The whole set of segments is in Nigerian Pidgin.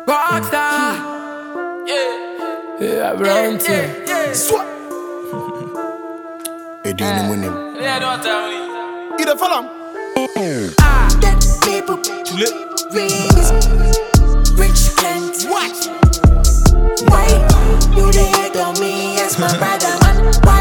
Rockstar. Yeah, Bronte. Swat. Edini munim. Yeah, don't tell me. Ida falam. Dead people, Tule. rings, rich Kent. What? Why you the hate on me as my brother man? Why?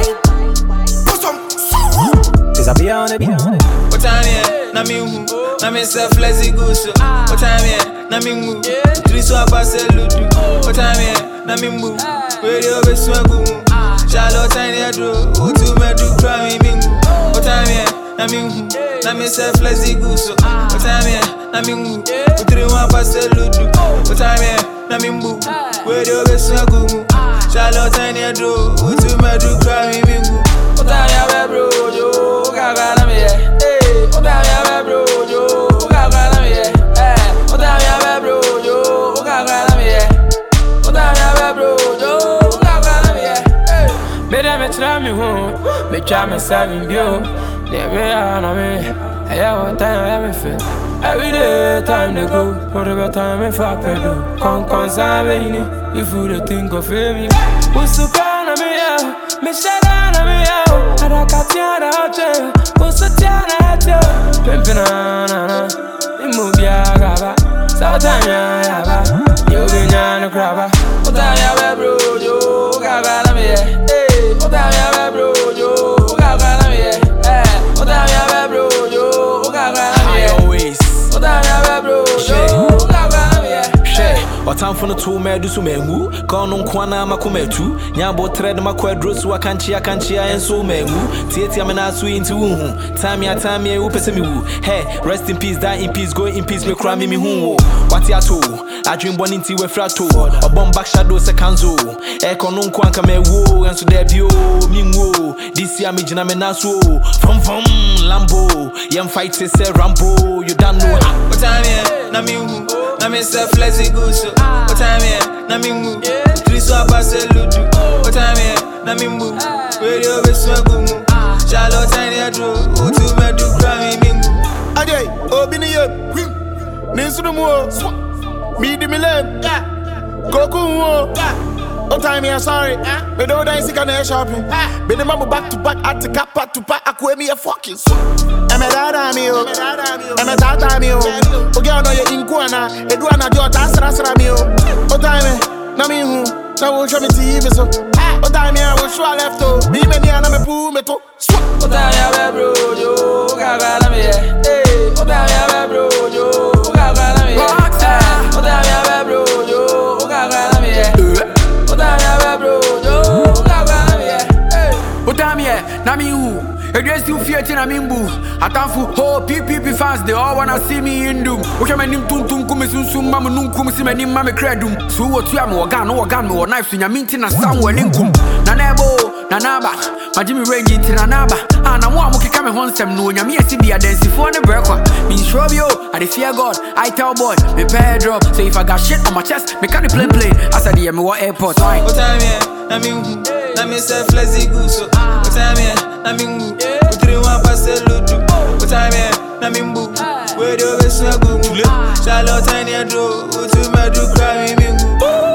Put some. Cause I be on it, be on it. What time yeah? Na mi hu, na mi se flexi gusu. What time yeah? Na mi mu, three so abase ludu. What time yeah? Na mi mu, radio be swagu mu. Charlotte tiny adro, utu medu kra mi mingu. What time yeah? Na mi hu, na mi se flexi gusu. What time yeah? Na mi mu, three one abase ludu. What time yeah? Na mi mu, radio be swagu mu. Charlotte tiny adro, utu medu kra mi mingu. What time yeah, bro, yo, gaga na mi yeah. Hey, what time yeah, bro, yo, gaga na mi yeah. Hey, what time yeah, bro, yo, gaga na mi yeah. What time yeah, bro, yo, gaga na mi yeah. Hey. Me dem me try me home. Me try me seven bio. They be on me. Hey, what time I me feel? Every day time they go. Whatever time me fuck pedo. Con con sabini. If you the think of me. Usu kana me ya. Me shada me ya. Ada katiana hotel. Usu tiana hotel. Pimpina na na. Imubia gaba. Satanya yaba. You be nyana kraba. What time yeah, bro, yo, gaga na mi yeah. Hey, what time yeah, bro, yo, gaga na mi yeah. Hey, what time yeah, bro, yo, gaga na mi yeah. Always. What time yeah, bro, yo, gaga na mi yeah. hwɛ ɔtamfo no too mɛdu so mangu ka ɔno nkoa na makoma atu nyabɔ trɛ de makɔ aduro so akankyea akankyea ɛnso mangu tietia me naa so yi nti wonhu tamea tamea wopɛ sɛ mewu hɛ rest in peace die in peace go in peace mekora me mehu wo wate ato adwenbɔne nti wafiri ato ɔbɔ mbak shadow sɛ kanzo ɛkɔ no nko anka mawuo ɛnso daabio menwuo disia megyina me naa so o fomfom lambo yɛmfight sɛ rambo you don't know how What time yeah? Na mi hu, na mi se flexi gusu. What time yeah? Na mi mu, three so abase ludu. What time yeah? Na mi mu, radio be swagu mu. Charlotte tiny adro, utu medu kra mi mingu. Ajay. Obi ni ye. Wim. Ninsunu mu o. Swat. Me di mi lem. Yeah. Goku mu o. Yeah. Oh time here, sorry. Me do dance can air shopping. Be the mamu back to back at the cap back to back. Akwe me a fucking swat. Eme dada mi o. Eme tata mi o. Oge ono ye inkuana. Edu ana jo ta sra sra mi o. Oh time na mi hu. Na wo show me TV so. Oh time here, wo show I left o. Me me ni ana me pu me to. Swat. What time yeah, bro, yo, gaga na mi yeah. Hey, what time yeah, bro, yo, gaga na mi yeah. Hey, what time yeah, bro, yo, gaga na mi yeah. What time yeah, bro, yo, gaga na mi yeah. Hey. Utam here, na me who? Against you fear na me mbu. Atamfu ho PPP fans they all wanna see me in doom. Wohwe manim tuntum kum sunsum mam nunkum si manim mam kredum. So what you am organ no organ me wo knife so nyame na sam wani nkum. Na na ebo, na na ba. Majimi range nti na na ba. Ah na mo amukeka me ho nsɛm no nyame asi bia dansifo ne brekwa. Me sure bio, I dey fear God. I tell boy, me pay drop. So if I got shit on my chest, me can play play. As I dey me what airport. Why? What time yeah? Na mi hu, na mi se flexi gusu. What time yeah? Na mi hu, utri one passe ludu. What time yeah? Na mi mbu, radio be swagu mu. Charlotte tiny adro, utu medu kra mi mingu.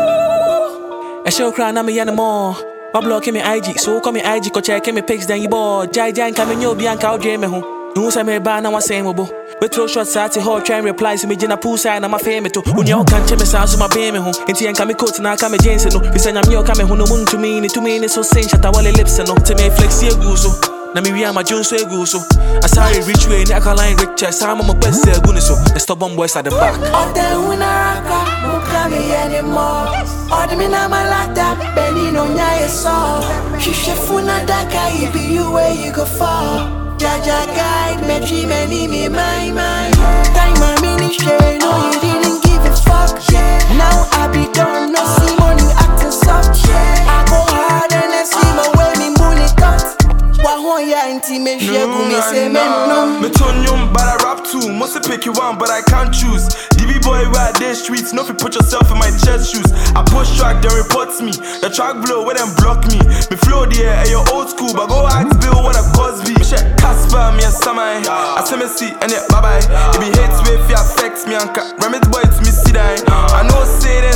ɛhyɛ wo koraa na meyɛ no mɔ wablɔke me ig so wokɔ me ig kɔkyɛɛke me pics dan yi bɔɔ gyaegyae nka menyɛ obi anka wodwee me ho mehu sɛ merebaa na wasɛe mo bo wɛturo shot saa te hɔ twɛn reply sɛ megyina pool side na mafee me to onua woka nkyɛ me saa so mabee me ho enti yɛnka me coat na aka me jeans no fisɛ nyame a ɔka me ho no mu ntumi ne tumi ne so se nhyɛtawale lips no nti meflexi agu so na mewie amadwo nso agu so asare rich way ne akaline richer saa ma mɔpɛ sɛ agu ne so the stubborn boys at the back Ote unaraka, mukami anymore. Odimi na malata, beni no nyaye so. Shishe funa daka, it be you where you go fall. Jaja guide, me dream and me my mind. Time my mini share, no you didn't give a fuck. Now I be done, no see money acting soft. I go hard and I see my way, me bully cut. Wahoya inti me shegu me say men no. Me turn young, but I rap too. Must pick you one, but I can't choose. DB boy, where they streets, no fi put yourself in my chest shoes. I push track, they reports me. The track blow, where them block me. Me flow there, and your old school, but go ask Bill what a Cosby. Me check Casper, me a Samai. I say me see, and yeah, bye bye. If he hates me, if he affects me, and remit boy to me see that. I know say them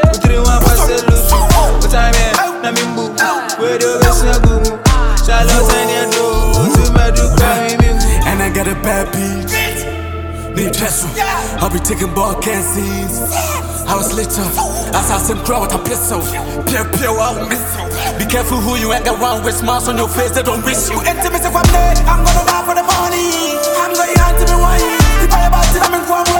Utiri one pass loose. What time yeah? Na mimbu. Where do you best na gumu? Charlotte and you do. Utu madu cry me mimbu. And I got a bad beat. Need Jessel. I'll be taking ball can scenes. I was lit up. Assassin crow with a pistol. Pew pew, I'll miss you. Be careful who you hang around with. Smiles on your face, they don't wish you. Intimacy from there, I'm gonna ride for the money. I'm going on to me why If I about it, I'm in for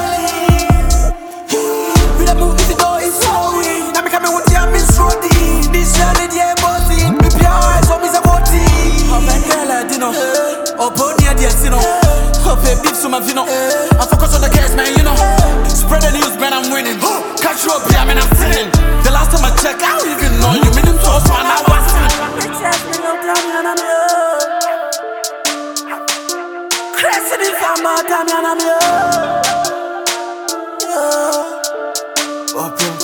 We the move the door is slowing. Now me coming with the I'm in Roddy. This journey, yeah, bossy. Me pure eyes, what me say, what Oh, my girl, I didn't know. Oh, pony, I didn't see no. Oh, pay beef to my vino. I focus on the cash, man, you know. Spread the news, man, I'm winning. Catch you up, yeah, man, I'm sinning. The last time I checked, I don't even know you. Meaning to us, man, I was Crescent in Fama, Damian, I'm here. Open